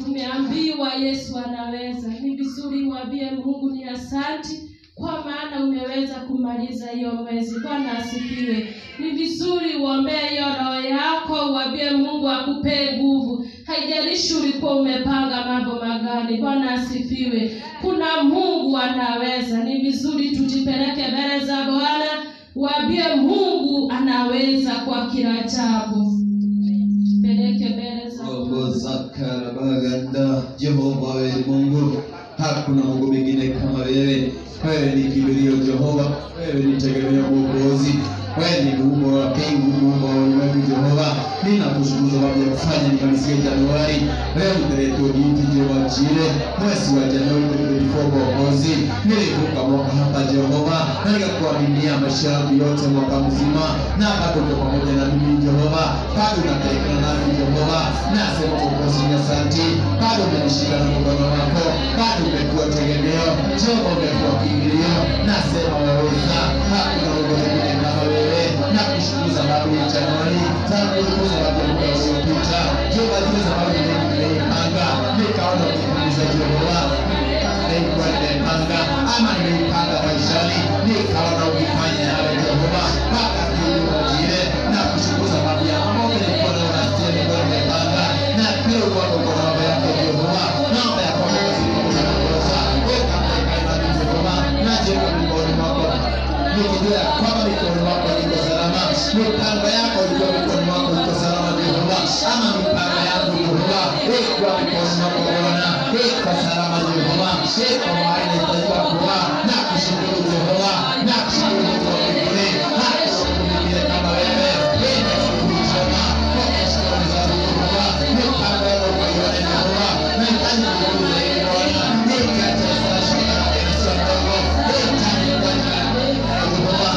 tumeambiwa Yesu anaweza. Ni vizuri uambie Mungu ni asanti kwa maana umeweza kumaliza hiyo mwezi. Bwana asifiwe. Ni vizuri uombee hiyo roho yako, uambie Mungu akupe nguvu. Haijalishi ulikuwa umepanga mambo magani. Bwana asifiwe. Kuna Mungu anaweza. Ni vizuri tujipeleke mbele za Bwana, uambie Mungu anaweza kwa kila jambo. Peleke mbele za Roho Bwana. zakarabaganda Jehova wewe ni Mungu, hakuna Mungu mwingine kama wewe. Wewe ni kimbilio Jehova, wewe ni tegemeo Mwokozi, wewe ni muumba wa mbingu, muumba wa ulimwengu Jehova. Ninakushukuru sababu ya kufanya nimalizie Januari. Leo nimeletwa jinsi Jehova jile mwezi wa Januari 2024 Mwokozi. Nilivuka mwaka hapa Jehova, na nikakuaminia maisha yangu yote mwaka mzima, na bado uko pamoja na mimi Jehova, bado unapelekana nami Jehova. Nasema Mwokozi ni asante, bado umenishika na mkono wako, bado umekuwa tegemeo, Jehova umekuwa kimbilio. Nasema waweza, hakuna Mungu mwingine kama wewe. Nakushukuru sababu ya Januari, nakushukuru sababu ya muda uliopita, Jehova, zile sababu nyingi nimeipanga, nikaona ukipimiza Jehova nilikuwa nimepanga ama nimeipanga maishani, nikaona ukifanya yale Jehova mpaka kiuajire na kushukuru sababu ya mambo nilikuwa naona sio nilikuwa nimepanga na pia uko kwa mambo yako Jehova, naomba ya kwamba usikumbuke makosa weka katika imani Jehova, na jenga mikononi mwako nikijua ya kwamba mikononi mwako iko salama, mipango yako ikiwa mikononi mwako iko salama Jehova, ama mipango yangu Jehova ikuwa mikononi mwako Bwana, iko salama Jehova, iko mahali nitakiwa kuwa na kushukuru Jehova, na kushukuru Mungu wa mbinguni, na kushukuru mwingine kama wewe, ina shughuli njema kwa shukrani za Jehova, mipango yako ukaione Jehova, nahitaji nguvu zaidi Bwana, nikate sana shukrani na sio ndogo, nahitaji Bwana Jehova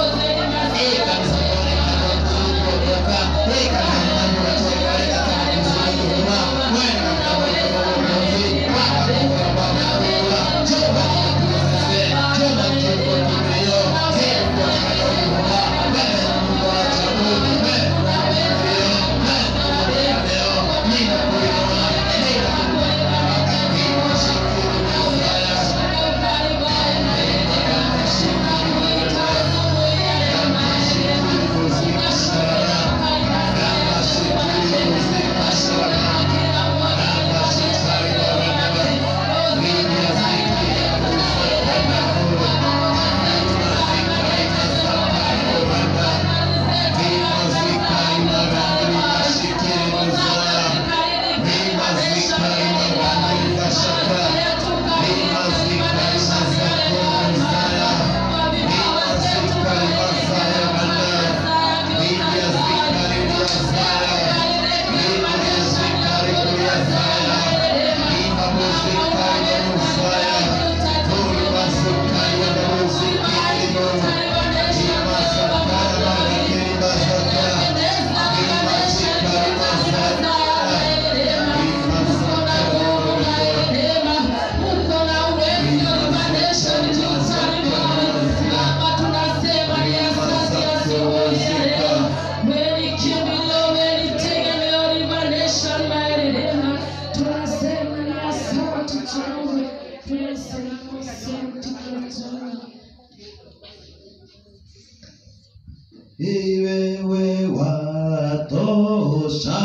Iwewe watosha,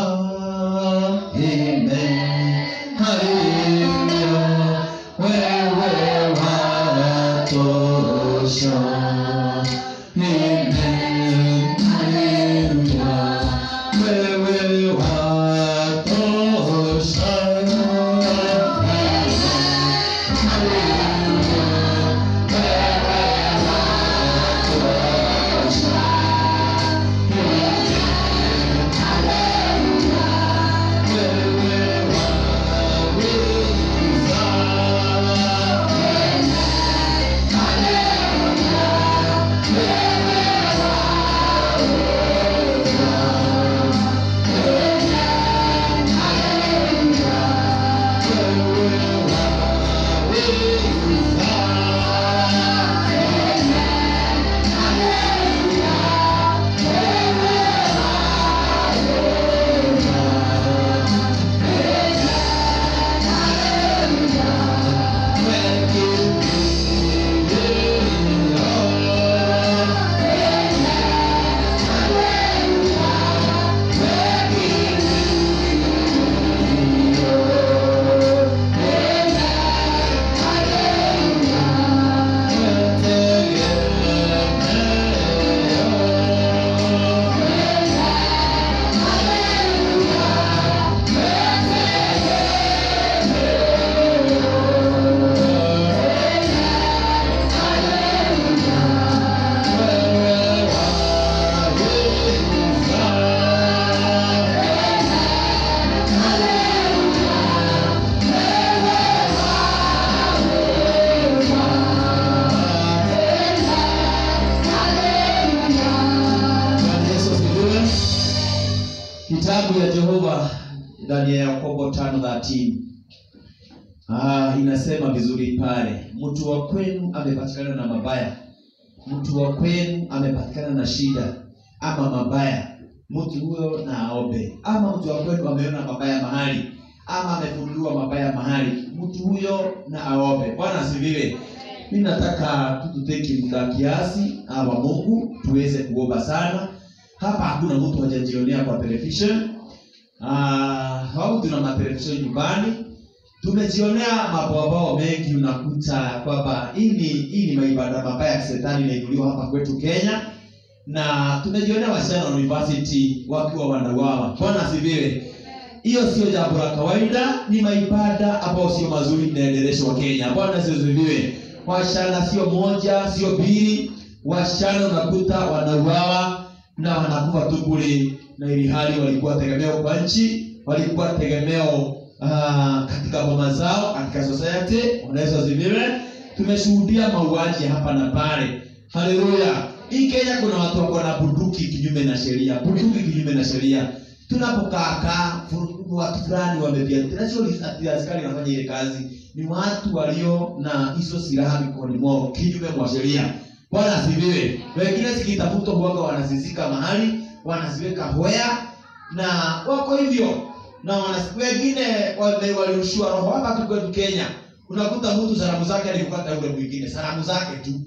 amen. Haleluya, wewe watosha, amen. Haleluya, wewe watosha, Wewe kitabu ya jehova ndani ya yakobo tano thelathini ah, inasema vizuri pale mtu wa kwenu amepatikana na mabaya mtu wa kwenu amepatikana na shida ama mabaya mtu huyo na aombe ama mtu wa kwenu ameona mabaya mahali ama amefunuliwa mabaya mahali mtu huyo na aombe bwana asifiwe mi nataka tututeki muda kiasi wa mungu tuweze kuomba sana hapa hakuna mtu hajajionea kwa television Ah, au tuna matelevisheni nyumbani tumejionea maboabao mengi unakuta kwamba hii ni hii ni maibada mabaya ya kisetani inainuliwa hapa kwetu kenya na tumejionea wasichana wa university wakiwa wanauawa bwana asifiwe hiyo sio jambo la kawaida ni maibada ambayo sio mazuri inaendeleshwa kenya bwana siziviwe wasichana sio moja sio mbili wasichana unakuta wanauawa na wanakufa tu bure na ili hali walikuwa tegemeo kwa nchi walikuwa tegemeo uh, katika boma zao katika society wanaweza ziviwe tumeshuhudia mauaji hapa na pale haleluya hii kenya kuna watu wako na bunduki kinyume na sheria bunduki kinyume na sheria tunapokaakaa fu- watu fulani wameviatina sio ati askari wanafanya ile kazi ni watu walio na hizo silaha mikononi mwao kinyume mwa sheria bwana asifiwe wengine zikitafutwa huwaga wanazizika mahali wanaziweka hoya na wako hivyo na wanas- wengine wame- walirushiwa roho hapa tu kwetu kenya unakuta mtu salamu zake alikukata yule mwingine salamu zake tu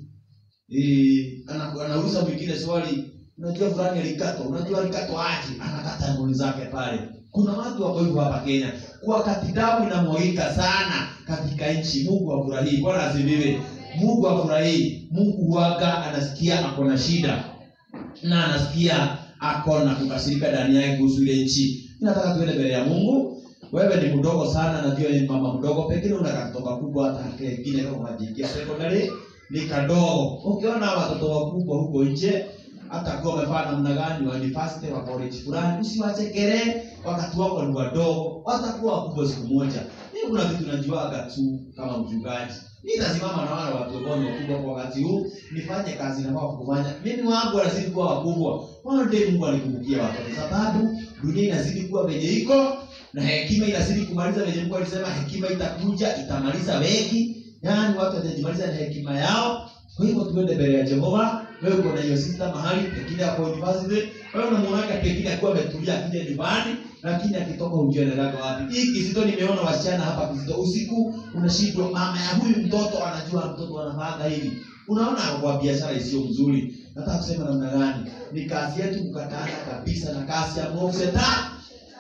Eh, ana- anauliza mwingine swali unajua fulani alikatwa unajua alikatwa aje anakata ngoni zake pale kuna watu wako hivyo hapa kenya wakati damu inamwagika sana katika nchi mungu afurahii bwana asifiwe mungu afurahii mungu huwaga anasikia ako na shida na anasikia ako na kukasirika ndani yake kuhusu ile nchi nataka tuende mbele ya mungu wewe ni mdogo sana najua ni mama mdogo pengine una katoka kubwa hata kengine kama kajiingia secondary ni kadogo ukiona watoto wakubwa huko nje hata kuwa wamefanya namna gani wa university wa college fulani usiwachekere wakati wako ni wadogo watakuwa wakubwa siku moja mimi kuna vitu najuaga tu kama mchungaji nitasimama na wale watu ambao ni wakubwa kwa wakati huu nifanye kazi nafaa kufanya mimi wangu wanazidi kuwa wakubwa one day mungu alikumbukia watoto sababu dunia inazidi kuwa venye iko na hekima inazidi kumaliza venye mungu alisema hekima itakuja itamaliza wengi yaani watu watajimaliza na hekima yao kwa hivyo tuende mbele ya jehova wewe uko na hiyo sister mahali pengine ako university wewe unamuonaga pengine akiwa ametulia akija nyumbani lakini akitoka hujui anaendaga wapi hii kizito nimeona wasichana hapa kizito usiku unashindwa mama ya huyu mtoto anajua mtoto anafanya hivi unaona kwa biashara isiyo mzuri nataka kusema namna gani ni kazi yetu kukataana kabisa na kazi ya Mungu shetani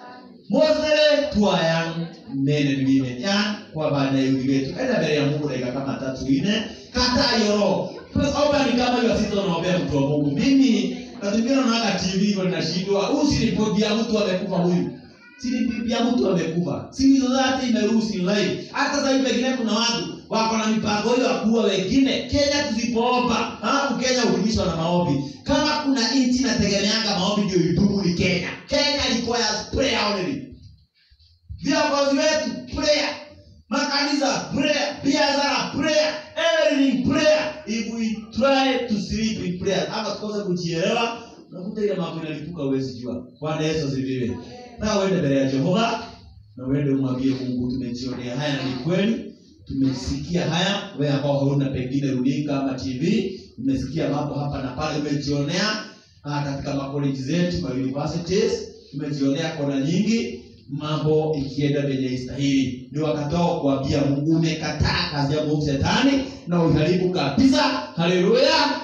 mosele tuayan mene mime yan kwa bana yuri wetu enda mbele ya Mungu dakika kama tatu nne kata yoro omba ni kama hiyo sisi tunaombea mtu wa Mungu mimi natumia naona TV hivyo ninashindwa huyu si ripoti ya mtu amekufa huyu si ripoti ya mtu amekufa si hizo zote imeruhusu live hata sasa hivi pengine kuna watu wako na mipango hiyo ya kuua wengine Kenya tusipoomba alafu Kenya hurudishwa na maombi kama kuna nchi inategemeanga maombi ndio idumu ni Kenya Kenya requires prayer only viongozi wetu prayer makanisa prayer biashara prayer everything prayer if we try to sleep in prayer ama tukose kujielewa unakuta ile mambo inalipuka uwezi jua bwana yesu asifiwe na uende mbele ya jehova na uende umwambie mungu tumejionea haya na ni kweli tumesikia haya wewe ambao hauna pengine runinga ama tv umesikia mambo hapa na pale umejionea ah, katika makoleji zetu ma universities tumejionea kona nyingi mambo ikienda venye istahili ni wakati wao kuambia mungu umekataa kazi ya mungu shetani na uharibu kabisa haleluya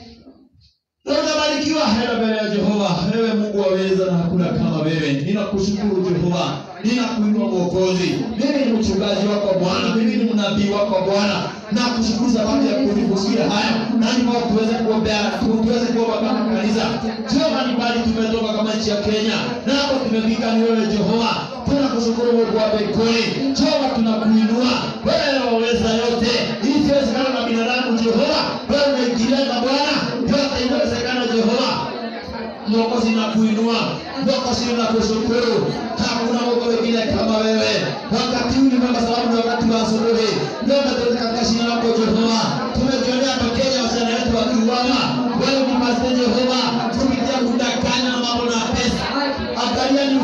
na utabarikiwa hela mbele ya jehova wewe mungu waweza na hakuna kama wewe ninakushukuru jehova ninakuinua mwokozi mimi ni mchungaji wako bwana mimi ni mnabii wako bwana nakushukuru sababu ya kunifusia haya na ndipo tuweze kuombea tuweze kuomba kama kanisa sio mbalimbali tumetoka kama nchi ya kenya na hapo tumefika ni wewe jehova tunakushukuru mungu wa mbinguni jehova tunakuinua wewe waweza yote hii siwezekana na binadamu jehova wewe umeingiliana bwana yote inawezekana jehova mwokozi na kuinua mwokozi na kushukuru hakuna mungu wengine kama wewe wakati huu ni mwema sababu ni wakati wa asubuhi ndio tunatoka katika shina lako jehova tumejionea hapa kenya wasichana wetu wakiuawa wewe ni masee jehova kupitia kudanganya na mambo na pesa angalia ni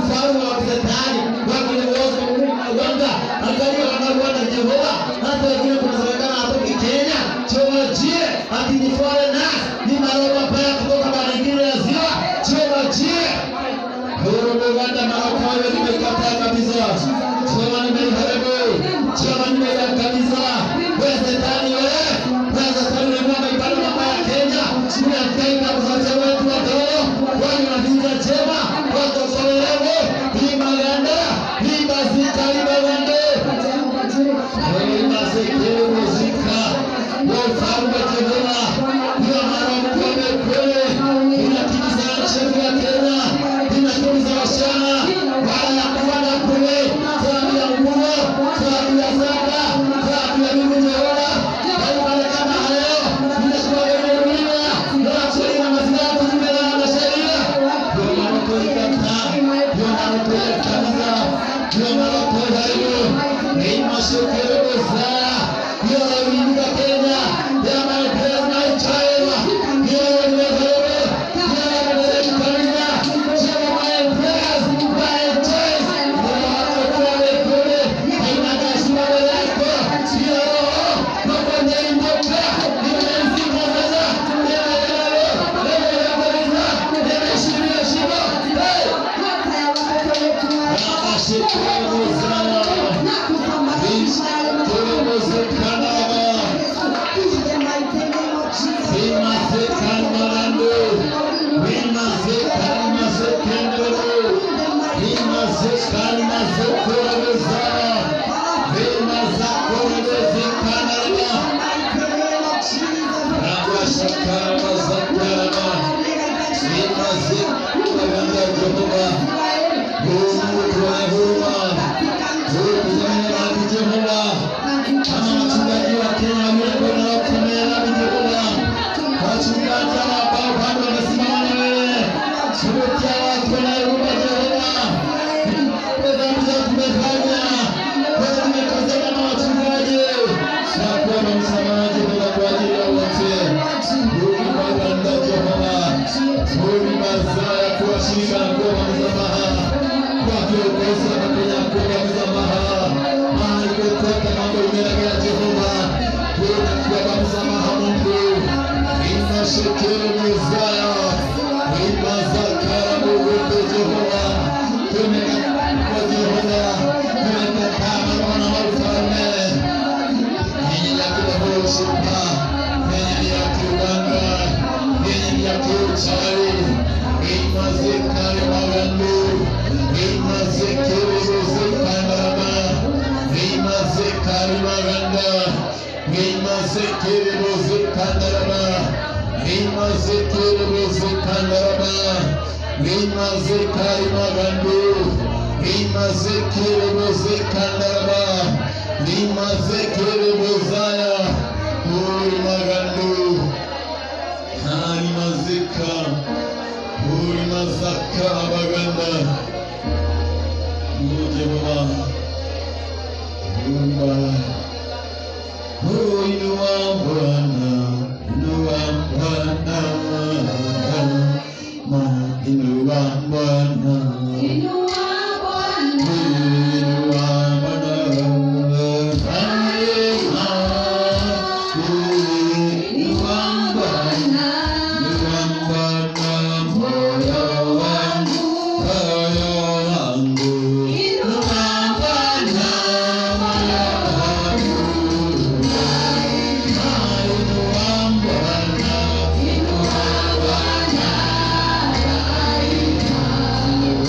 maroho hayo nimekataa kabisa. Jehova nimeiharibu. Jehova nimeiangamiza. Wewe shetani wewe. Wewe shetani unakuwa ibada mama ya Kenya. Unatenga mzazi wetu wadogo. Wewe unatinza chema. Watoto wewe. Lima ganda. Lima zika lima ganda. Lima zikiri muzika. Wewe ufalme Jehova. Wewe maroho mkome kweli. Unatikisa nchi yetu ya Kenya. Unatikisa wasichana. Wala ya kuwa na kule. Sababu ya nguo. Sababu ya zaka. Sababu ya Mungu Jehova. Hayo mara kama hayo. Ninachukua wewe dunia. Na kulinda maslahi ya kutumia na sheria. Ndio maana tuikataa. Ndio maana tuikataza. Ndio maana tuharibu. Ni mashukuru sana. Ndio ulinda Kenya. Ndio maana tunaichaewa. Ndio nimeharibu. Ndio nimekamilisha. Ndio my prayers, my choice. Ndio watoto kule. Haina kashfa yako. Ndio roho. Mambo yanayotoka. Nimezima sasa. Ndio leo. Leo kabisa. Nimeshiria shiba. Hey! Nashukuru sana. Kama wachungaji wa Kenya waliokuwa na wakumela Jehova, wachungaji ambao bado wamesimama na wewe, kuletea watu wanaoomba Jehova, dhambi zetu tumefanya, wewe tumekosea na wachungaji, na kuomba msamaha Jehova kwa ajili ya wote. Rudi Bwana Jehova, rudi mazao ya kuwashirika na kuomba msamaha kwa viongozi wa Kenya, kuomba msamaha mahali kokote mambo imelegea Jehova, tunakuomba msamaha Mungu, inashukuru Mezaya, imazakara Mungu Jehova, tumekataa Jehova, tumekataa maroho na ufalme yenye ya kuhusika, yenye ya kuganga, yenye ya kuchawi, imazekare magandu, imazekere muzikandarama, imazekare maganda, imazekere muzikandarama, imazekere muzikandarama, imazekare magandu, imazekere muzikandarama, imazekere muzaya, uri magandu, hari mazika, uri mazaka abaganda, uje baba, umba, uinua Bwana, inua Bwana, ma inua Bwana, inua Bwana, Haleluya, uinua Bwana. Bwana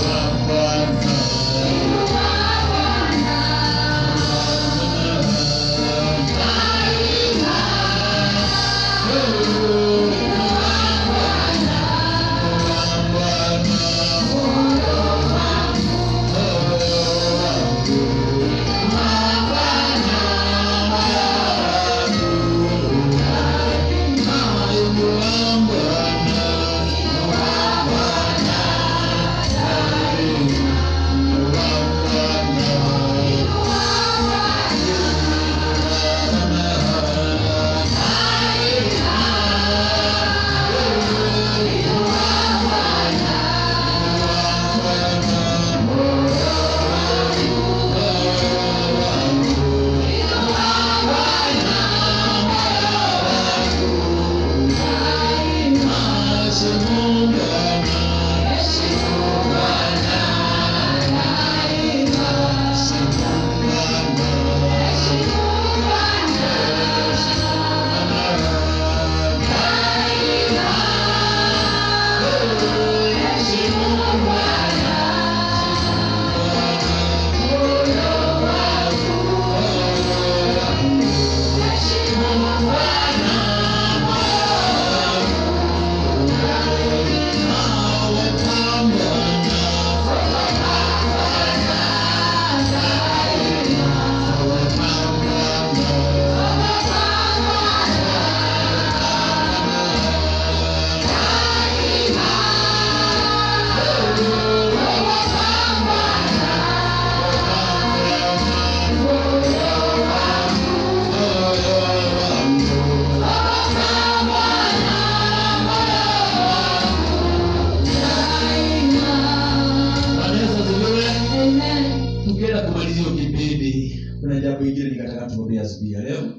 hiyo kipindi kuna jambo ingine nikataka tuongee asubuhi ya leo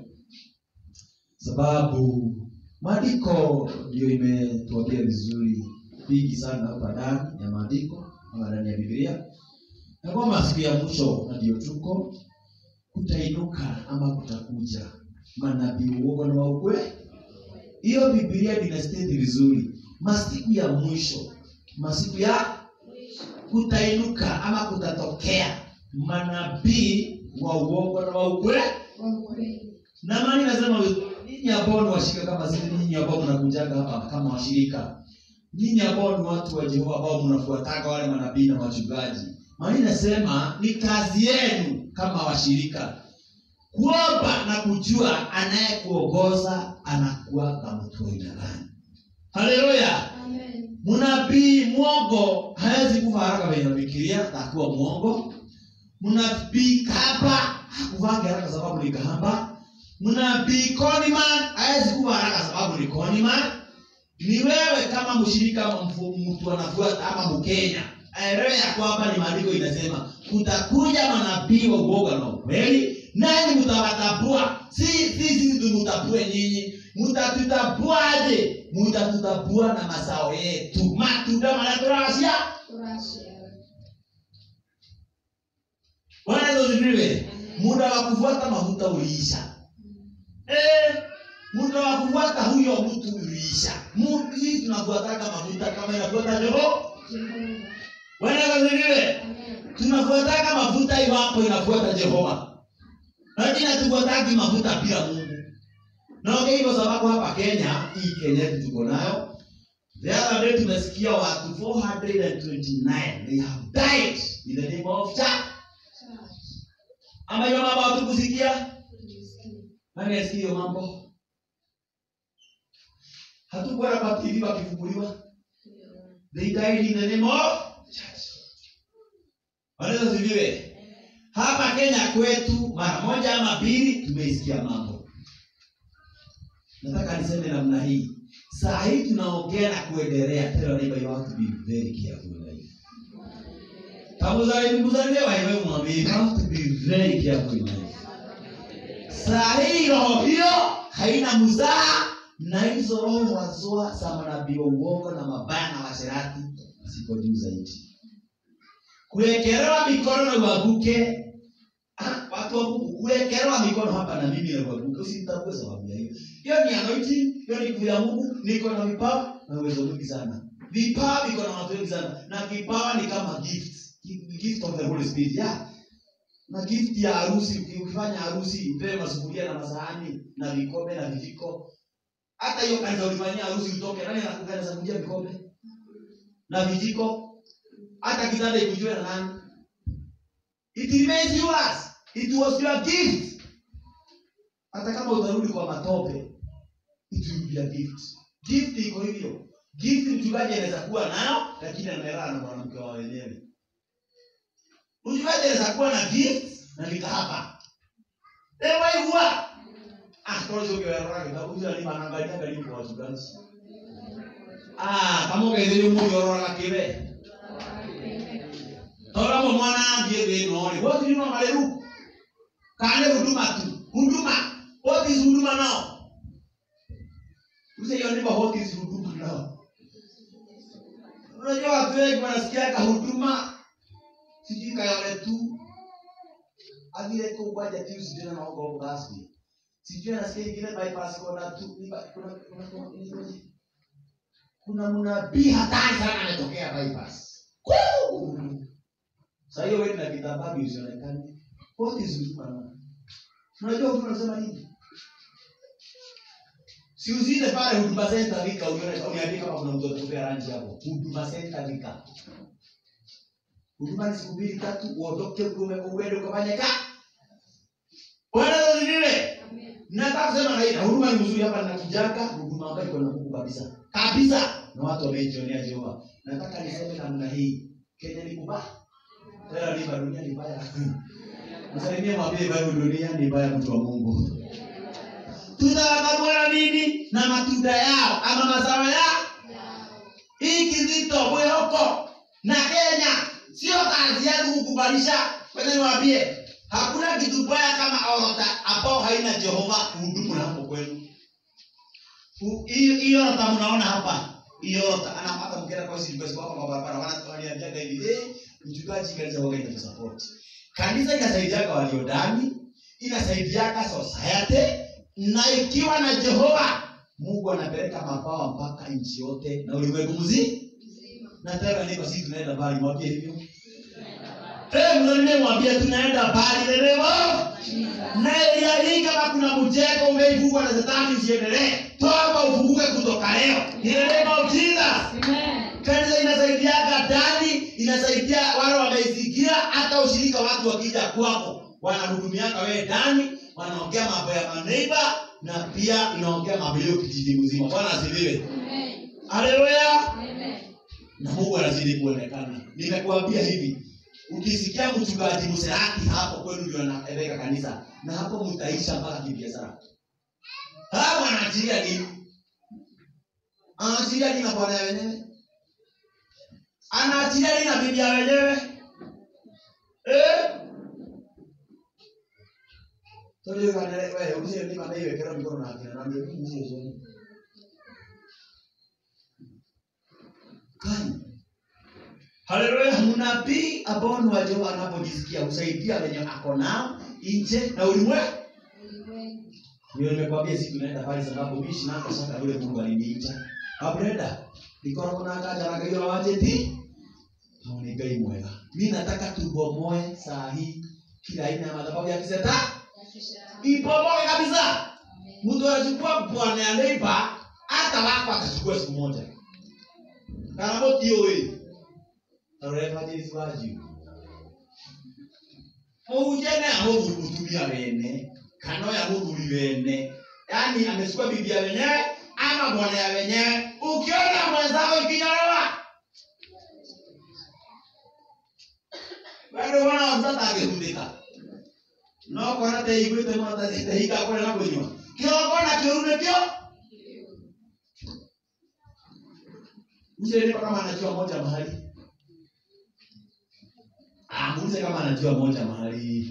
sababu maandiko ndio imetuambia vizuri vingi sana hapa ndani ya maandiko ama ndani ya biblia na kwamba siku ya mwisho na ndio tuko kutainuka ama kutakuja manabii uongo na wa ukweli hiyo biblia linasteti vizuri masiku ya mwisho masiku ya kutainuka ama kutatokea manabii wa uongo na wa ukweli na maana nasema nyinyi ambao ni washirika kama sisi nyinyi ambao mnakujaga hapa kama washirika nyinyi ambao ni watu wa Jehova ambao mnafuataga wale manabii na wachungaji maana inasema ni kazi yenu kama washirika kuomba na kujua anayekuongoza anakuwa mtu wa aina gani haleluya mnabii mwongo hawezi kufa haraka venye nafikiria takuwa mwongo mnabii kapa hakuvange haraka sababu ni kahamba mnabii koniman hawezi kufa haraka sababu ni koniman ni wewe kama mshirika ama mfu- mtu anafuata ama mkenya aelewe ya kwamba ni maandiko inasema kutakuja manabii wa uoga na ukweli nani mtawatambua si si sisi tumutambue nyinyi mtatutabuaje mtatutabua na mazao yetu matunda manaturasia bwana Yesu asifiwe muda wa kufuata mafuta uliisha eh, muda wa kufuata huyo mtu uliisha Mu- sisi tunafuataka mafuta kama inafuata joho bwana Yesu asifiwe tunafuataka mafuta iwapo inafuata jehova lakini hatufuataki mafuta bila mungu naongea hivyo sababu hapa kenya hii kenya yetu tuko nayo the other day tumesikia watu 429 they have died in the name of church ama hiyo mambo hatukusikia nani asikia hiyo mambo hatukuona kwa tv wakifunguliwa they died in the name of church wanaweza ziviwe hapa kenya kwetu mara moja ama mbili tumeisikia mambo nataka niseme namna hii saa hii tunaongea na kuendelea tell your neighbor you have to be very careful in life tamuzalimbuzaliwa iwe mwambie you have to be very careful in life saa hii roho hiyo haina mzaha na hizo roho wazoa za manabii wa uongo na mabaya na washerati ziko juu zaidi kuwekelewa mikono na uanguke Ah, watu wa Mungu kuwekelewa mikono hapa na mimi na uanguke usitambue sababu ya hiyo hiyo ni anointing hiyo ni nguvu ya Mungu niko na vipawa na uwezo mwingi sana vipawa viko na watu wengi sana na kipawa ni kama gift gift of the Holy Spirit yeah na gift ya harusi ukifanya harusi upewe masufuria na masahani na vikombe na vijiko hata hiyo kanisa ulifanyia harusi utoke nani anakugana sakuja vikombe na vijiko hata kitanda ikujue na nani it remains yours it was your gift hata kama utarudi kwa matope it will be a gift gift iko hivyo gift mchungaji anaweza kuwa nayo lakini amelala na mwanamke wa wenyewe mchungaji anaweza kuwa na gift na nikahapa ewaigua akocogerera gĩthabu cia nĩmanangaria ngai kwa wachungaji ah kama ũgeithĩrio mũgĩororaga kĩwe tondũ mwana ambie thĩno rĩ what do you know marĩru kana nĩ huduma tu huduma what is huduma now Use hiyo neighbor what is huduma now unajua watu wengi wanasikiaga huduma sijui kayole tu athire kũu kwanja Tuesday na magongo rasmi sijui anasikia ingine bypass kona tu ni ba- kuna kuna kuna inaitwaje? kuna mnabii hatari sana ametokea bypass Woo! Sasa hiyo wewe na kitambaa usionekane. What is huduma na? Unajua huduma unasema nini? Si usinde pale huduma center vika uone uniandike kama kuna mtu atakupea rangi hapo. Huduma center vika. Huduma ni siku mbili tatu uondoke ume uende ukafanye ka. Bwana asifiwe. Nataka kusema na hii huduma ni nzuri hapa ninakujaka huduma ambayo iko na Mungu kabisa. Kabisa. Na watu wamejionea Jehova. Nataka niseme namna hii. Kenya ni kubaya. Tena ni dunia ni mbaya. Msalimie mwambie bado dunia ni mbaya mtu wa Mungu. Tutawatambua nini na matunda yao ama mazao yao? Hii kizito mwehoko na Kenya sio kazi yetu kukubalisha. Kwenye niwaambie hakuna kitu baya kama orota ambao haina jehova kuhudumu na hapo kwenu Hu- hiyo hiyo orota mnaona hapa hiyo orota ana hata mkienda kwa sisi kwa sababu kwa barabara wanatuambia hivi eh mchungaji kanisa waga ina support kanisa inasaidiaga walio ndani inasaidiaga society na ikiwa na jehova mungu anapeleka mabawa mpaka nchi yote na ulimwengu mzima na tena niko sisi tunaenda mbali mwambie hivyo Eh, mnaone mwambie tunaenda mbali lelewa na Elia hii kama kuna mjengo umeivugwa na shetani usiendelee toba ufunguke kutoka leo in the name of Jesus Amen. kanisa inasaidiaga ndani inasaidia wale wameisikia hata ushirika watu wakija kwako wanahudumiaka wewe ndani wanaongea mambo ya maneiba na pia inaongea mambo hiyo kijiji mzima bwana asifiwe Amen. haleluya Amen. na mungu anazidi kuonekana nimekuambia hivi ukisikia mchungaji mserati hapo kwenu ndio anaweka kanisa na hapo mtaisha mpaka kibiashara hawa anaachilia nini anaachilia nini na bwana ya wenyewe anaachilia nini na bibi ya wenyewe eh? Toleo kana wewe usije ni kana iwe kera mikono na akina na ndio mimi sio kani haleluya mnabii ambao ni wa Jehova anapojisikia husaidia wenye ako nao nje na ulimwengu ndio nimekwambia siku naenda pale sababu mimi shinako sasa yule Mungu aliniita abrenda nikoragwo na nganja na ngai wa njeti hau ni ngai mwega mi nataka tubomoe saa hii kila aina ya madhabahu ya kiseta ibomoe kabisa mtu anachukua bwana ya neighbor hata wako atachukua siku moja kana motiũĩ ũrebatĩrisi wa njiũ mũhunjia nĩ amũthuri mũtumia wene kana ũyũ amũthuri wene yaani amechukua bibi ya wenyewe ama bwana ya wenyewe ukiona mwenzako ikinyolewa bado wana mtata akihundika no kona te igwite mata te hika kore na kunywa kĩroko na kĩũru nĩkĩo Mzee kama anajua moja mahali. Ah, muulize kama anajua moja mahali.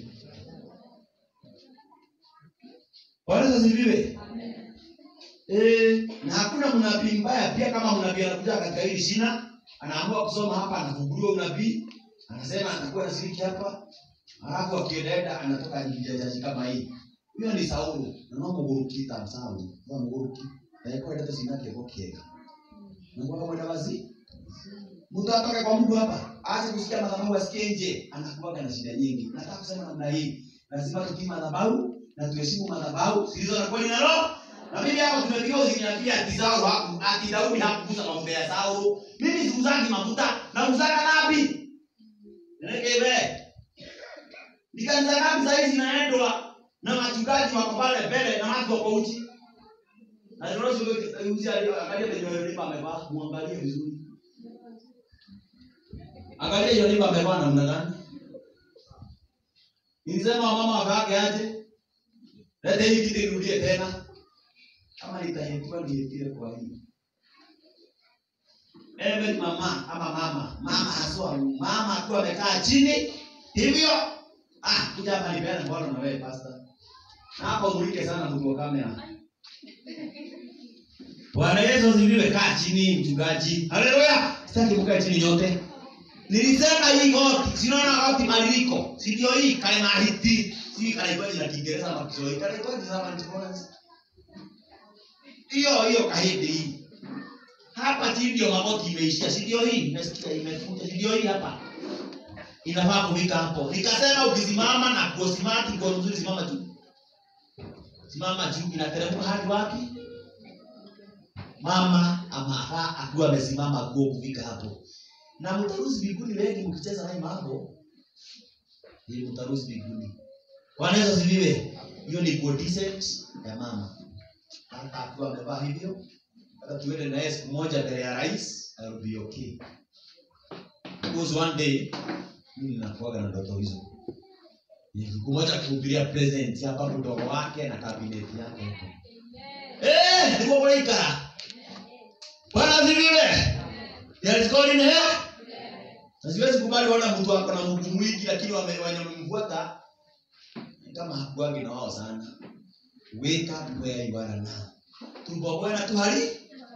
Bwana asifiwe. Eh, na hakuna mnabii mbaya pia kama mnabii anakuja katika hili shina, anaamua kusoma hapa anafunguliwa unabii, anasema atakuwa anashiriki hapa. Alafu akiendaenda anatoka nje ya kama hii. Huyo ni Saulo. Na no mugurukita Saulo. Wa muguruki. Na yako ndio sinake bokiega. Mungu mwenda wazi. Mtu atoke kwa Mungu hapa, aache kusikia madhabahu asikie nje, anakuwaga na shida nyingi. Nataka kusema namna hii, lazima tutii madhabahu na tuheshimu madhabahu zilizo na kweli na roho. Na mimi hapa tumepiga uziniambia ati Saulo haku ati Daudi hakugusa mafuta ya Saulo. Mimi sikuzangi mafuta na uzaka nabii. Nilekebe. Nikanza ngapi sasa hizi zinaendwa na wachungaji wako pale mbele na watu wako uchi. Na ndio sio uchi angalia penye lipa amevaa, muangalie vizuri. Angalia hiyo lipa amevaa namna gani? Nilisema mama wakaake aje? Leta hii kitu irudie tena. Kama nitahetiwa nihetire kwa hii. Ewe ni mama ama mama, mama haswa mama akiwa amekaa chini hivyo ah kuja hapa nipeane mkono na wewe pastor. Na hapo mulike sana mtu wa kamera. Bwana Yesu asifiwe. Kaa chini mchungaji. Haleluya. Sitaki mkae chini nyote. Nilisema hii goti, sinaona goti maliliko. Si ndio hii kale na hiti. Si kale kwa jina Kiingereza ama Kiswahili. Kale kwa jina kama Kiingereza. Hiyo hiyo kahidi hii. Hapa chini ndio magoti imeishia. Si ndio hii? Nimesikia imefunja. Si ndio hii hapa? Inafaa kufika hapo. Nikasema ukisimama na kusimama kwa mzuri simama juu. Simama juu inateremka hadi wapi? mama amafaa akiwa amesimama kuo kufika hapo na mtarusi mbinguni wengi mkicheza naye mambo ni mtarusi mbinguni bwana yesu asifiwe hiyo ni good decent ya mama hata akiwa amevaa hivyo hata tuende naye siku moja mbele ya rais I'll be okay because one day mimi ninakuaga na ndoto hizo Ni siku moja kuhubiria president hapa mdogo wake na kabineti yake huko eh ndio kwa ikara Bwana asifiwe. There is God in heaven. Na siwezi kubali wana mtu ako na Mungu mwingi lakini wame- wenye wamemfuata kama hakuagi na wao sana wake up where you are now tubomoe na tuhari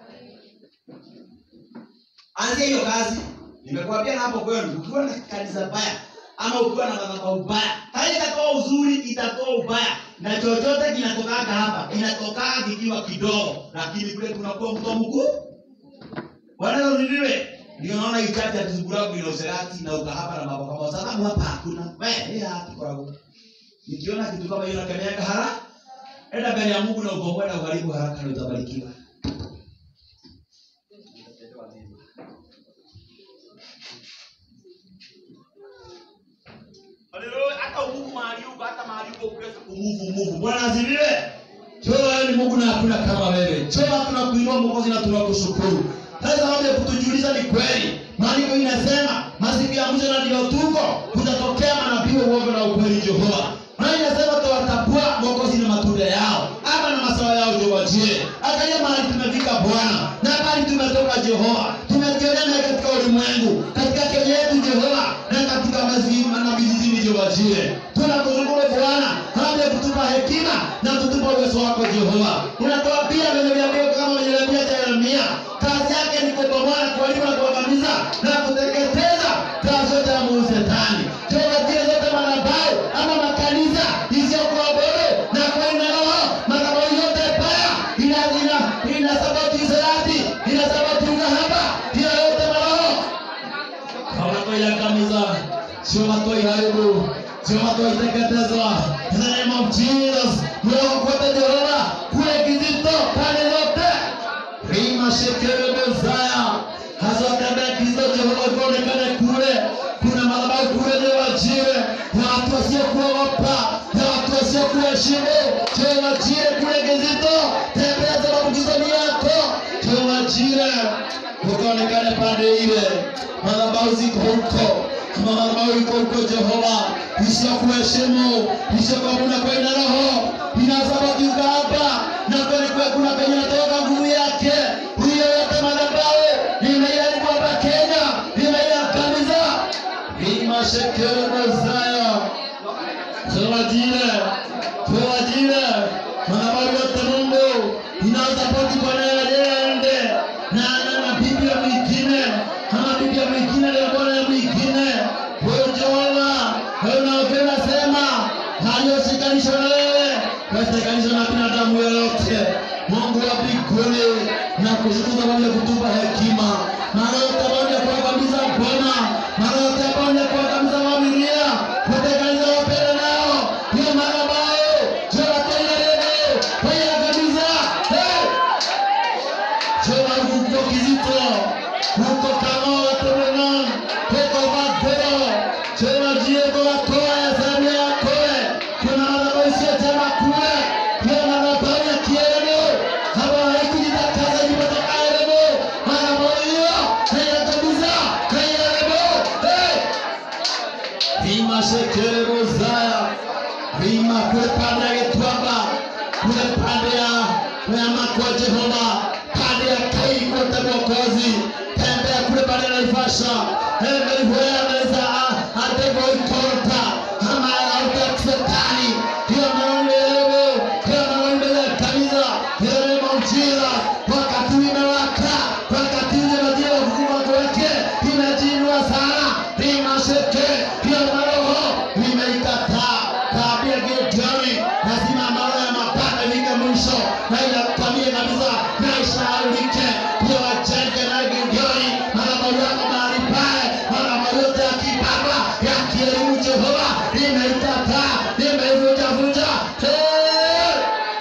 anzia hiyo kazi nimekuambia na hapo kwenu ukiwa na kanisa baya ama ukiwa na madhabahu baya haitatoa uzuri itatoa ubaya na chochote kinatokaga hapa inatokaga kikiwa kidogo lakini kule kunakuwa mto mkuu bwana usifiwe ndio naona hii chati ya kizuguragu ina userati na ukahaba na mambo kama sababu hapa hakuna we hii hapa kwa nikiona kitu kama hiyo nakemeaga hara enda mbele ya Mungu na ubomoe na uharibu haraka na utabarikiwa Haleluya, hata umuvu mahali huko, hata mahali huko ukiweza kumuvu muvu. Bwana asifiwe. Choo wewe ni Mungu na hakuna kama wewe. Choo tunakuinua Mwokozi na tunakushukuru. Sasa sababu ya kutujulisha ni kweli. Maandiko inasema masiku ya mwisho na ndio tuko kutatokea manabii wa uongo na ukweli Jehova. Na inasema tawatambua Mwokozi na matunda yao ama na masawa yao Jehova. Je, angalia mahali tumefika Bwana na mahali tumetoka Jehova. Tumejionea katika ulimwengu, katika Kenya yetu Jehova na katika mazima na vijijini Jehova. Je, tunakushukuru Bwana kabla ya kutupa hekima na kutupa uwezo wako Jehova. Unatoa pia venye vyambio kama venye vyambia cha Yeremia, kazi yake ni kubomoa, kuharibu na kuangamiza na kuteketeza kazi zote ya mwovu Shetani. Jehova, zile zote madhabahu ama makanisa isiyokuwa bora na kwa ina roho, madhabahu yote baya ina ina ina sababu Israeli, ina sababu ukahaba, hiyo yote maroho hawatoiangamiza, sio watoiharibu, sio watoiteketeza. In the name of Jesus, mloko kote Jehova, kule kizito pande zote rima shekere Messiah, hasa wakati kizito Jehova kuonekana kule, kuna madhabahu kule Jehova jire na watu wasiokuogopa na watu wasiokuheshimu Jehova jire kule kizito, tembea sababu kizito ni yako Jehova jire ukaonekane pande ile, madhabahu ziko huko kama madhabahu iko huko Jehova, isiyokuheshimu isiyokuabudu kwa ina roho inasababika hapa na kweli kwa kuna penye natoka nguvu yake hiyo yote madhabahu imeharibu hapa Kenya, imeiangamiza imashekere Messiah tuwajire tuwajire madhabahu yote Mungu inayosapoti Bwana yaende na na na Biblia mwingine ama Biblia mwingine leo Bwana mwingine wewe Jehova wewe unaopenda sema halioshikanishwa na wewe washikanishwa na binadamu yoyote Mungu wa mbinguni na kushukuru sababu ya kutupa hekima mara yote baada ya kuangamiza Bwana mara yote baada ya kuangamiza familia kutekaniza wapenda nao hiyo madhabahu jua tena leo kwa kabisa hey! Jehova huko kizito huko kama watoto huko magoro Jehova jiego wakoa ya zamu ya koe kuna madhabahu isiyotema kule hiyo madhabahu ya kielemo kama haikujitakaza kutoka elemo madhabahu hiyo haya kabisa haya elemo hey! Rima shekere rozaya Rima kule pande ya Gitwamba kule pande ya ya makwa Jehova pande ya Kai kote Mwokozi tembea kule pande ya Naivasha Heaven where there is a, a devil ikorta ama auta Shetani hiyo maombi leo hiyo maombi ya kanisa hiyo ni muujiza wakati imewaka wakati ule majira ya kukua kwake imejinua sana Rima sheke hiyo maroho imeikataa tabia Gideoni lazima maroho ya mapanda ifike mwisho na inakwamie kabisa na ishaharibike hiyo wajenge na Gideoni madhabahu yako mahali pale madhabahu yote ya kibaba ya kielimu Jehova imeikataa imeivunjavunja Eh!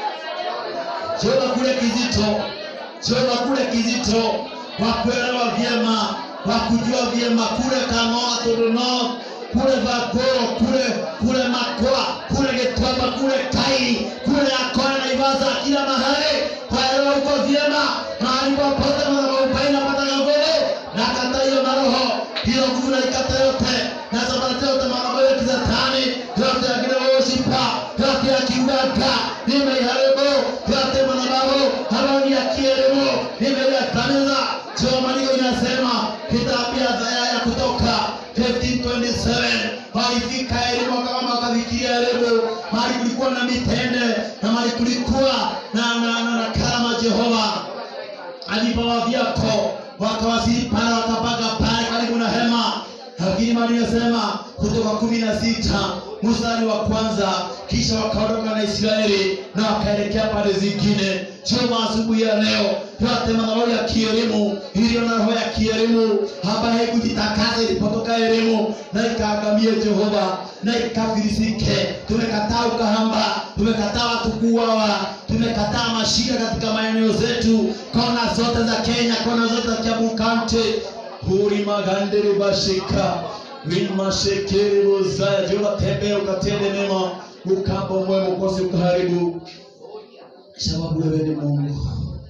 Jehova kule kizito, Jehova kule kizito, wa kuelewa vyema, wa kujua vyema kule Kang'oa Todono, kule Vakoro, kule kule Makwa, kule Gitwamba, kule Kai, kule Akoya na Ivasa, kila mahali kwaelewa huko vyema, mahali popote madhabahu paina pata nguvu na kata hiyo maroho hiyo nguvu na ikata yote na sabati yote madhabahu ya kizatani yote ya kile worshipper yote ya kiuganga nimeiharibu yote madhabahu ambayo ni ya kielimu nimeiangamiza sio maandiko inasema kitabu ya Isaya ya kutoka 1527 haifiki wakafika elimu kama wakafikiria elimu mahali kulikuwa na mitende na mahali kulikuwa na, na, na, na karama Jehova alipawa vyako wakawasili pale wakapaga pale karibu na hema lakini mali inasema kutoka kumi na sita mstari wa kwanza kisha wakaondoka na israeli na wakaelekea pande zingine choma asubuhi ya leo yote madhabahu ya kielimu iliyo na roho ya kielimu ambaye haikujitakasa ilipotoka elimu na ikaagamie jehova na ikafirisike tumekataa ukahamba tumekataa watu kuuawa tumekataa mashida katika maeneo zetu kona zote za kenya kona zote za kiabu kaunti huri magandere bashika vimashekere bozaya jehova tembea ukatende mema ukamba mwema ukose ukaharibu sababu wewe ni mungu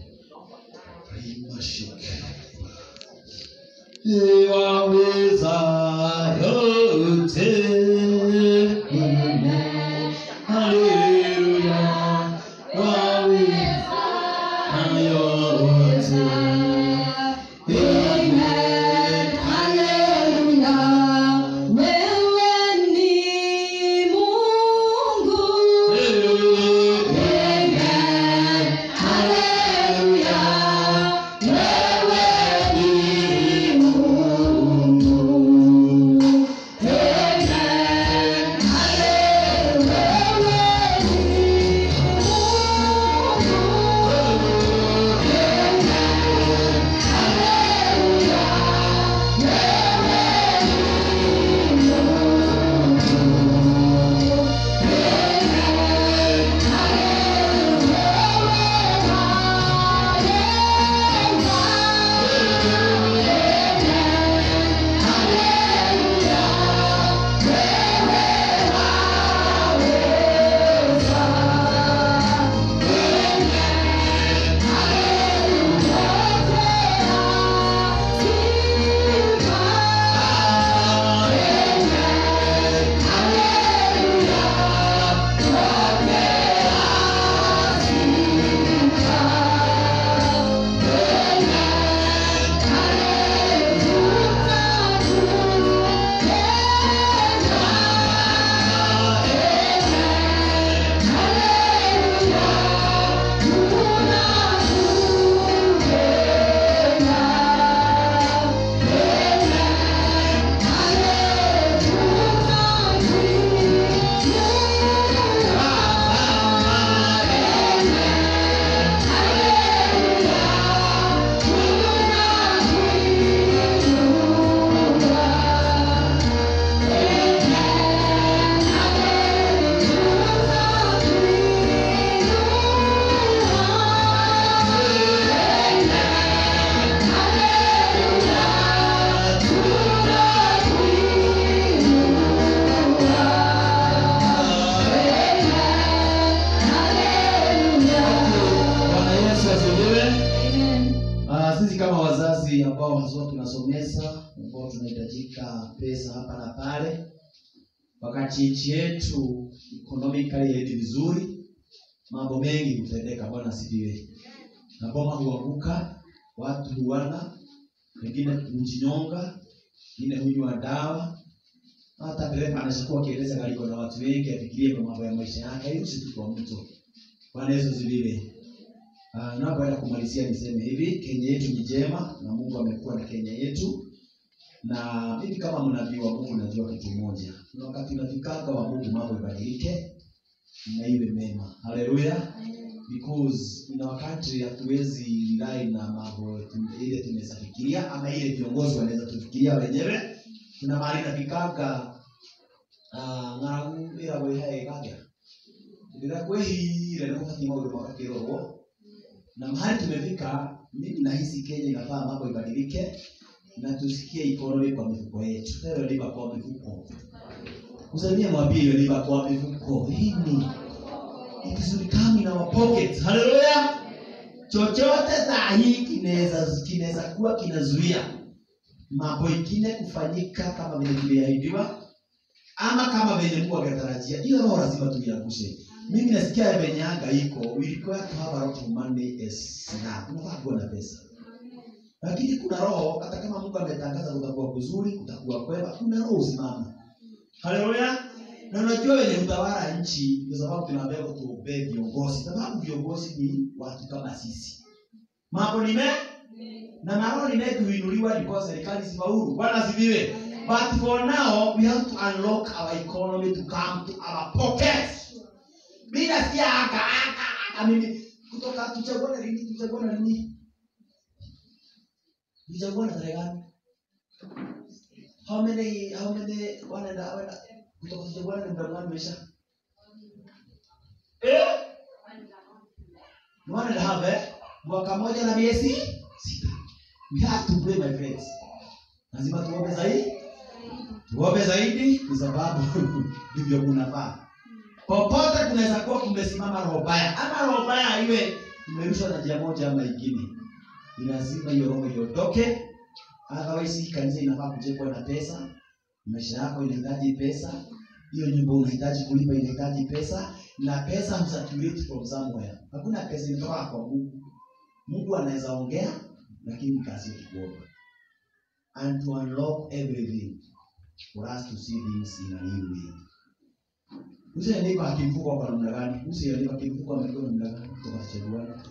rimashike waweza yote haleluya waweza yote Amen. Bwana Yesu asifiwe. Ah, sisi kama wazazi ambao haswa tunasomesa ambao tunahitajika pesa hapa na pale wakati nchi yetu economically haendi vizuri mambo mengi hutendeka bwana asifiwe na boma huanguka watu huana wengine hujinyonga wengine hunywa dawa hata dereva anashakuwa akiendesha gari iko na watu wengi afikirie kwa mambo ya maisha yake hairuhusi tu kwa mtu bwana yesu asifiwe Uh, napoenda kumalizia niseme hivi kenya yetu ni njema na mungu amekuwa na kenya yetu na mimi kama mnabii wa mungu najua kitu moja kuna wakati unafikaga wa mungu mambo ibadilike na iwe mema haleluya because ina wakati hatuwezi rely na mambo tu- ile tunaweza fikiria ama ile viongozi wanaweza tufikiria wenyewe kuna mahali nafikaga uh, ng'aragu ĩragwo ĩhaĩgaga rĩrĩa kwĩhire nĩ gũbatiĩ maũndũ magakĩrorwo na mahali tumefika mimi nahisi kenya inafaa mambo ibadilike na tusikie ikonomi kwa mifuko yetu hiyo liba kwa mifuko usalimie mwambie hiyo liba kwa mifuko hii ni it is will come in our pockets haleluya chochote saa hii kinaweza kinaweza kuwa kinazuia mambo ingine kufanyika kama vile tuliahidiwa ama kama venye mungu angetarajia hiyo roho lazima tuiangushe mimi nasikia venye anga iko we require to have a lot of money as now tunafaa kuwa na pesa lakini kuna roho hata kama mungu ametangaza kutakuwa kuzuri kutakuwa kwema kuna roho usimama haleluya na unajua wenye utawala nchi ndio sababu tunaambia tuombee viongozi sababu viongozi ni watu kama sisi mambo ni me na mambo ni mengi huinuliwa ndipo serikali sifaulu bwana asifiwe but for now we have to unlock our economy to come to our pockets mimi nasikia aka aka aka mimi kutoka tuchaguane lini tuchaguane lini tuchaguane tarehe gani how many how many wanaenda wanaenda kutoka tuchaguane ni muda gani umesha eh ni one and a half eh mwaka moja na miezi sita we have to pray my friends lazima tuombe zaidi tuombe zaidi kwa sababu ndivyo kunafaa popote kunaweza kuwa kumesimama roho mbaya ama roho mbaya iwe imerushwa na njia moja ama ingine ni lazima hiyo roho iondoke otherwise hii kanisa inafaa kujengwa na pesa maisha yako inahitaji pesa hiyo nyumba unahitaji kulipa inahitaji pesa na pesa husatulate from somewhere hakuna pesa inatoka kwa mungu mungu anaweza ongea lakini kazi yetu kuomba and to unlock everything for us to see things in a new way usiandika akimfuko kwa namna gani usiandika akimfuko amekuwa namna gani kutoka chaguana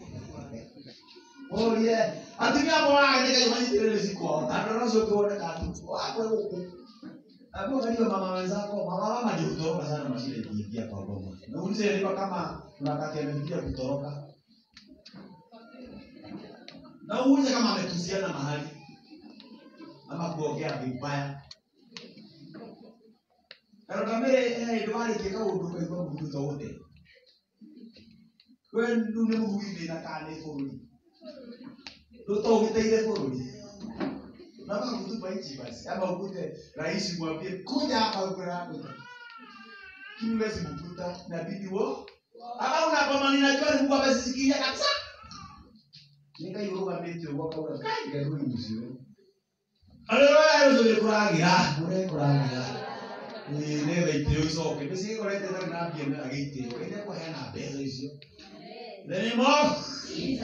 oye atumia mwana ndika jamani tirele siko tandora sio kuona katu wako huko hapo kali mama wenzako mama mama ndio kutoroka sana mashine ikiingia kwa goma na ulize ndika kama tunakati amefikia kutoroka na uulize kama ametusiana mahali ama kuongea vibaya karokamere ndwarĩkĩka ũndũ kaigua mũndũ ta ũte we rĩu nĩ mũhugi thĩna kana nĩ bũrũri ndũtogĩteire bũrũri nama kutupa nchi basi ama ukute rais mwambie kuja hapa ukurakuta kiwezi mkuta nabidi wo ama unakoma ninajua ni Mungu amesisikia kabisa nikaiurugamite ũguo kauga kai ngarui mũcio haleluya rũciũ nĩkũragira ũrekũragira nĩgetha itĩo icoke nĩcigorete tarĩ na mbia mena gĩitĩo ĩrĩa kũheana mbeca icio the name of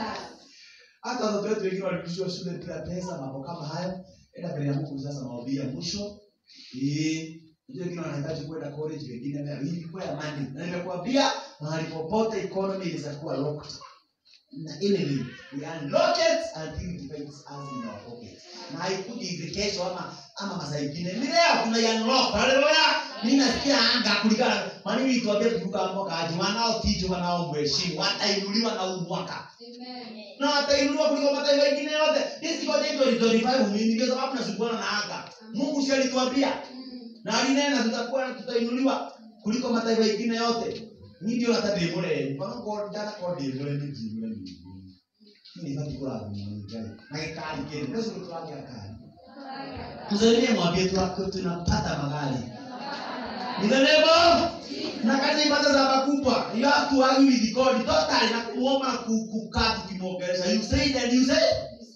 hata watoto wetu wengine walirudishwa shule bila pesa mambo kama hayo enda mbele ya mungu sasa maombi ya mwisho Eh, unajua wengine wanahitaji kwenda college wengine na hivi kwa ya mani na nimekuambia mahali popote economy inaweza kuwa locked na enemy we unlock it until it finds us in our pocket na haikuji kesho ama ama masaa ingine ni leo tuna unlock haleluya mimi nasikia anga kulingana maana mimi tuambie turuka mwaka aje wanaotijwa wanaomheshimu watainuliwa na huu mwaka na watainuliwa kuliko mataifa mengine yote hizi ngoja hizo ni 25 mimi ndio sababu nasumbuana na anga Mungu si alituambia na alinena tutakuwa tutainuliwa kuliko mataifa mengine yote ni ndio hata ndimure mpaka kwa ndana kwa ndimure ni ndimure ni bati kula mwangai na kikali kile ndio sio tuambia kali mzalie mwambie tu tunapata magari in the name of na kazi ibada za makubwa you have to argue with God totally na kuomba ku- kukaa tukimwongelesha you say and you say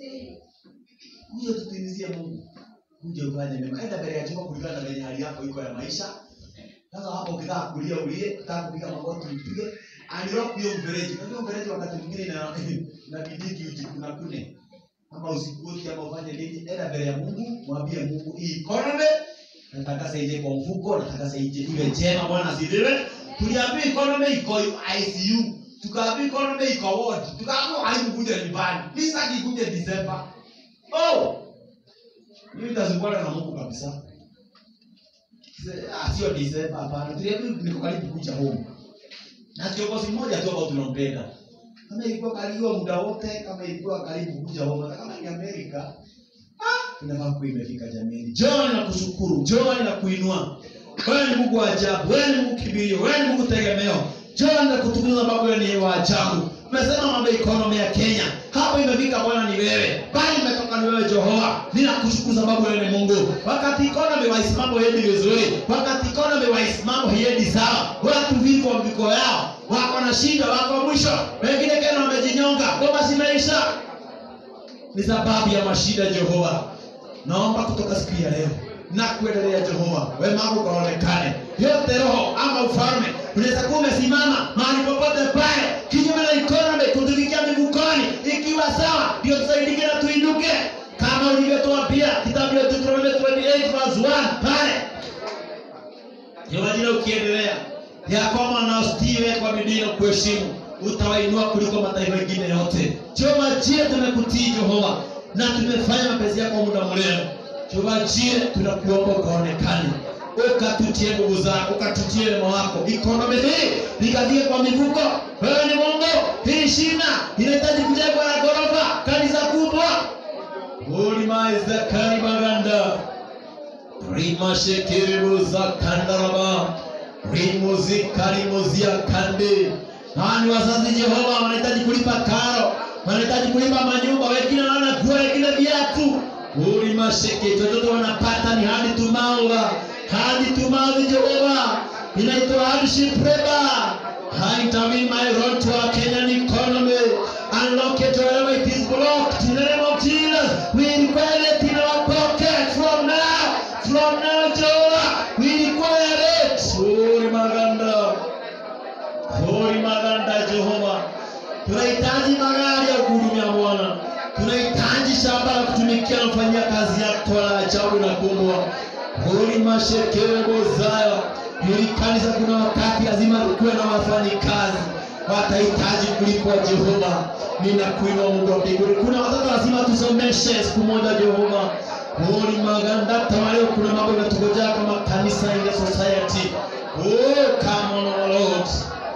kuja tutimizie Mungu kuja ufanye mema enda mbele ya Jehova kulingana na venye hali yako iko ya maisha sasa hapo ukitaka kulia ulie ukitaka kupiga magoti upige unlock hiyo mfereji unajua mfereji wakati mwingine ina inabidi ujikuna kune ama usikuti ama ufanye nini enda mbele ya Mungu mwambie Mungu hii economy nataka saije kwa mfuko nataka saije iwe njema bwana asifiwe tuliambiwa economy iko ICU tukaambiwa economy iko ward tukaambiwa haikukuja nyumbani visa kikuja December oh mimi nitazungukana na Mungu kabisa Ah, sio December hapana tuliambiwa niko karibu kuja home na kiongozi mmoja tu ambao tunampenda kama ilikuwa karibu muda wote kama ilikuwa karibu kuja home hata kama ni Amerika inafaa kuwa imefika jamani john nakushukuru john nakuinua wewe ni mungu wa ajabu wewe ni mungu kibirio wewe ni mungu tegemeo john nakutukuza sababu wewe ni wa ajabu umesema mambo ya economy ya kenya hapo imefika bwana ni wewe bali imetoka ni wewe jehova ninakushukuru sababu wewe ni mungu wakati economy waisimamo hiendi vizuri wakati economy waisimamo hiendi sawa watu viko viko yao wako na shida wako mwisho wengine kena wamejinyonga ngoma zimeisha ni sababu ya mashida jehova naomba kutoka siku ya leo na kuendelea jehova wema wako ukaonekane yote roho ama ufalme unaweza kuwa umesimama mahali popote pale kinyume na economy kutufikia mivukoni ikiwa sawa ndio tusaidike na tuinuke kama ulivyotuambia kitabu ya Deuteronomy 28 verse 1 pale Jehova jina ukiendelea ya kwamba naostiwe kwa bidii na kuheshimu utawainua kuliko mataifa mengine yote. Jehova jie tumekutii Jehova na tumefanya mapenzi yako muda mrefu. Jehova jie tunakuomba ukaonekane ukatutie nguvu zako ukatutie wema wako ikonomi hii likafike kwa mifuko wewe ni mungu hii shina inahitaji kujengwa na ghorofa kanisa kubwa ulimaizakari maganda rimashekerebuza kandaraba rimuzikaribuzia kande hawa ni wazazi jehova wanahitaji kulipa karo wanahitaji kulipa manyumba wengine wanaona kuwa wengine viatu ulimasheke chochote wanapata ni hadi tumaula hadi tumavi jehova inaitwa hardship labor haitami my road to our kenyan economy unlock it wherever it is blocked in the name of jesus we require it in our pocket from now from now jehovah we require it uri maganda uri maganda jehova tunahitaji magari ya kuhudumia bwana tunahitaji shamba la kutumikia na kufanyia kazi yako la ajabu na kubwa huli mashekerebozaya hili kanisa kuna wakati lazima kuwe na wafanyikazi watahitaji kulipwa jehova ninakuinua mungu wa mbinguni kuna watoto lazima tusomeshe siku moja jehova huli magandata waleo kuna mambo inatugojea kama kanisa in the society oh, come on, Lord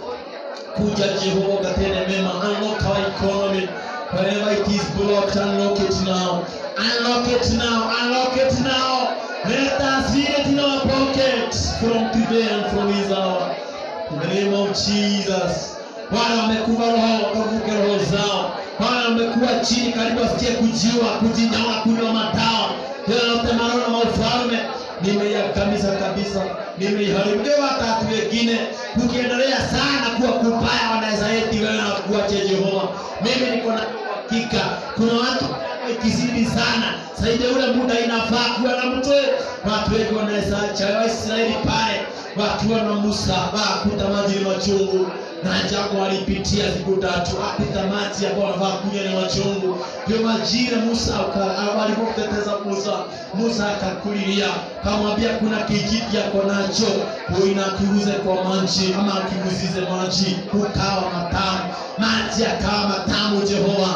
kuja jehova ukatende mema unlock our economy wherever it is blocked unlock it now unlock it now unlock it now let us feel it in our pocket from today and from this hour in the name of jesus wale wamekufa roho wakavuke roho zao wale wamekuwa chini karibu wasikie kujiwa kujinyawa kunywa madawa yoyote maneno na ufalme nimeiangamiza kabisa nimeiharibu ndio watatu wengine tukiendelea sana kuwa kubaya wanaweza eti wewe na kuache jehova mimi niko na hakika kuna watu ikizidi sana saidi ule muda inafaa kuwa na mtu watu wengi wanaweza cha waisraeli pale wakiwa na musa wakuta maji ni machungu na jago walipitia siku tatu akuta maji ambao wanafaa kunywa ni machungu ndio majira musa walipomteteza musa musa akakulilia kamwambia kuna kijiti yako nacho uinakiguze kwa maji ama akiguzize maji ukawa matamu maji akawa matamu jehova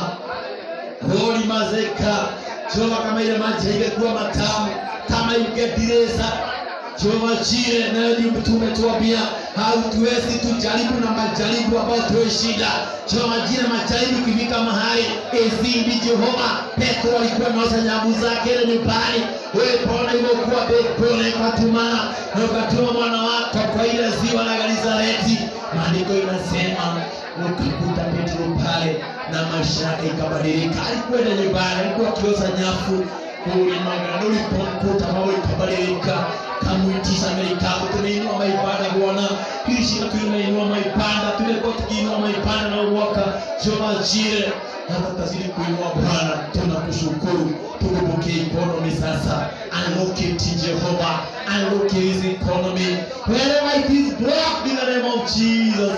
roli mazeka jehova kama ile maji haingekuwa matamu kama ingedireza jehova jire nayo ni tumetuambia hautuwezi tujaribu na majaribu ambayo tuwe shida jehova jire majaribu ikifika mahali izidi jehova petro alikuwa naosha nyavu zake ile nyumbani wewe pona ilivyokuwa pole ukatumana na ukatuma mwana wako kwa ile ziwa la galizareti maandiko inasema ukakuta petro pale na maisha yake ikabadilika alikwenda nyumbani alikuwa akioza nyafu ulimagana ulipomkuta mambo ikabadilika kamwitisha melikabu tumeinua maibada bwana kishika tumeinua maibada tumekuwa tukiinua maibada na uwaka jomajire hata tazidi kuinua bwana tunakushukuru tukupokee economy sasa unlock jehova unlock his economy wherever it is blocked in the name of jesus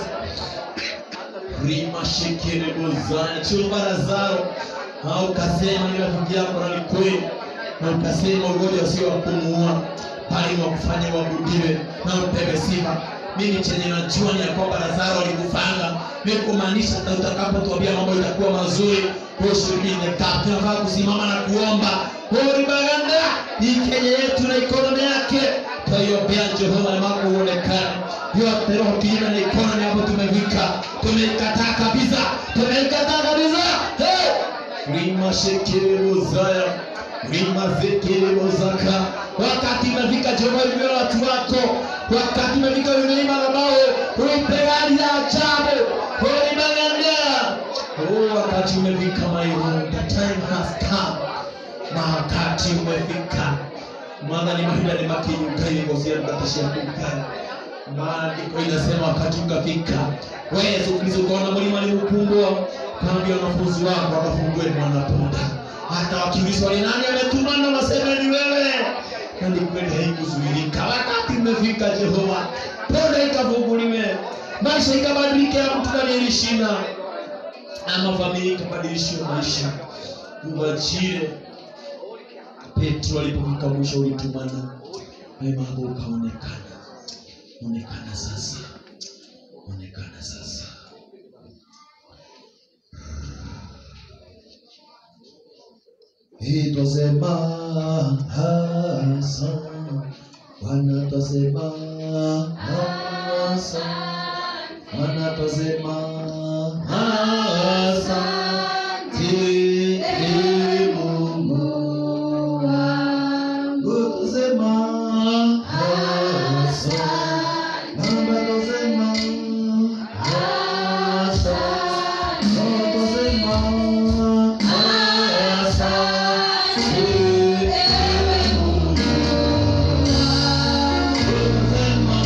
rimashekerebozanya chumba lazaro au ukasema ni rafiki yako na ni kweli na ukasema ugonjwa sio wa kumuua bali wa kufanya uabudiwe na upewe sifa mimi chenye najua ni ya kwamba lazaro alikufanga mimi kumaanisha na utakapotuambia mambo itakuwa mazuri ushirikine tunafaa kusimama na kuomba uribaganda ni kenya yetu na ikonomi yake twaiombea jehova nemako uonekane yote roho kinyume na ikonomi hapo tumefika tumeikataa kabisa tumeikataa kabisa hey! rimashekererozaya rimazekererozaka wakati imefika jehova limeo watu wako wakati imefika vimelima nabao uipegani ya ajabu ulimagandea oh, wakati umefika my Lord, the time has come na wakati umefika maana ni mahida ni makinyukaigozia mtatashia kumkani maandiko inasema wakati ukafika wewe Yesu Kristo ukaona mlima ni mkubwa kaambia wanafunzi wako wakafungue mwanapunda hata wakiulizwa ni nani ametuma na waseme ni wewe na ni kweli haikuzuilika wakati umefika Jehova ponda ikafunguliwe maisha ikabadilike ya mtu aliyelishina ama familia ikabadilishiwe maisha uwachie Petro alipofika mwisho ulitumana wema wako ukaonekana onekana sasa onekana sasa Hii twasema hasa Bwana twasema hasa Bwana twasema asante Ee Mungu wangu twasema asante Baba twasema asante Baba twasema asante Ee Mungu twasema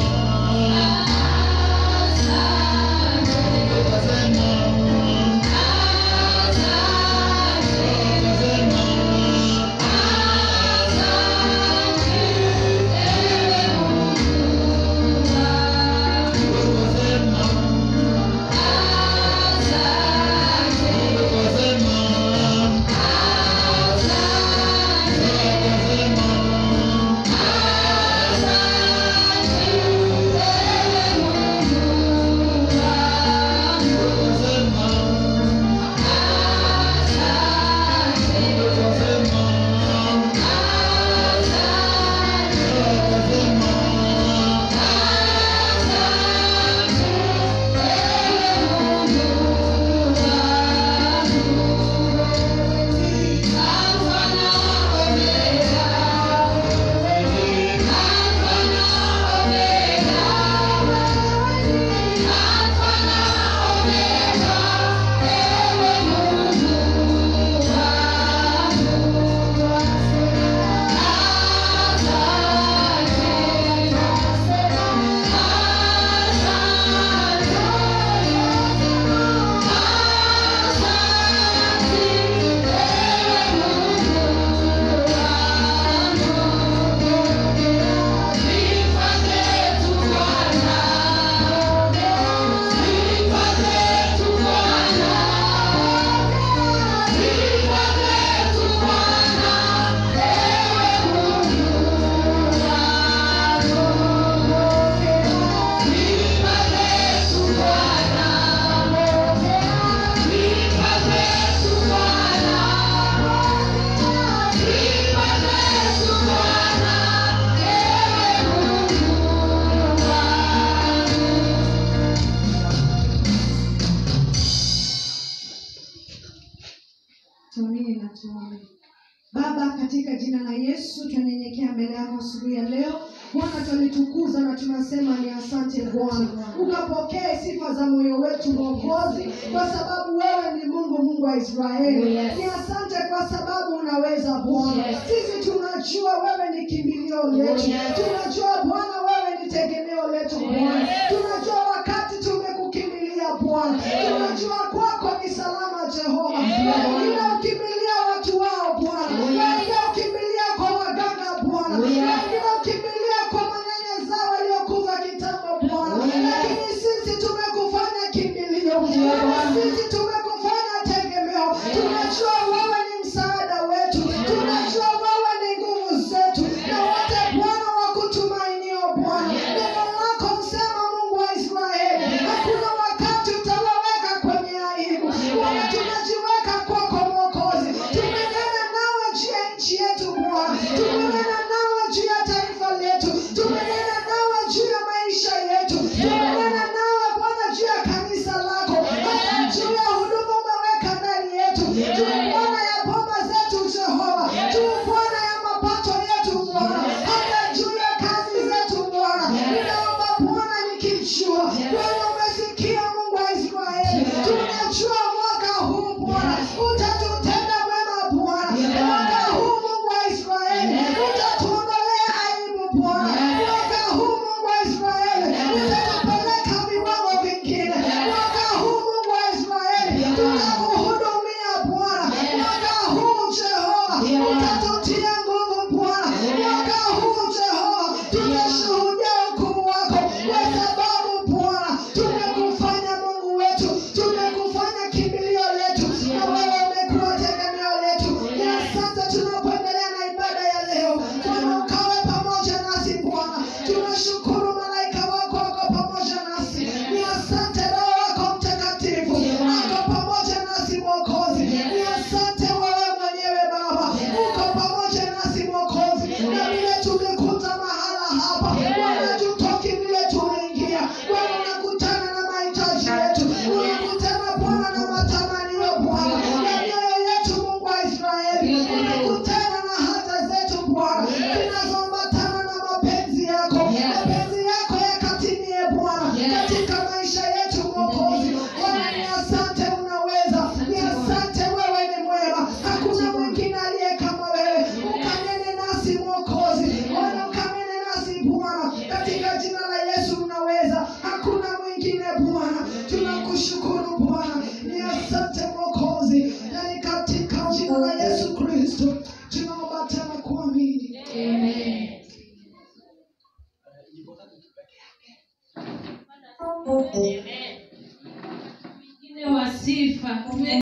Tuamini na tuombe. Baba, katika jina la Yesu tunanyenyekea mbele yako asubuhi ya leo. Bwana, tunalitukuza na tunasema ni asante Bwana, ukapokee sifa za moyo wetu Mwokozi, kwa sababu wewe ni Mungu, Mungu wa Israeli. Yes. Ni asante kwa sababu unaweza Bwana. Yes. Sisi tunajua wewe ni kimbilio letu, Yes. tunajua Bwana wewe ni tegemeo letu Bwana, Yes. tunajua wakati tumekukimbilia Bwana, tunajua kwako ni salama Jehova. Yes. Wengine ukimbilia watu wao Bwana, wengine ukimbilia kwa waganga Bwana, Yes. wengine ukimbilia kwa manyanya zao waliokufa kitambo Bwana, Yes. lakini sisi tumekufanya kimbilio, Yes. sisi tumekufanya tegemeo. Tunajua wewe ni msaada wetu, tunajua wewe ni nguvu zetu, na wote Bwana wa kutumainio Wengine wa sifa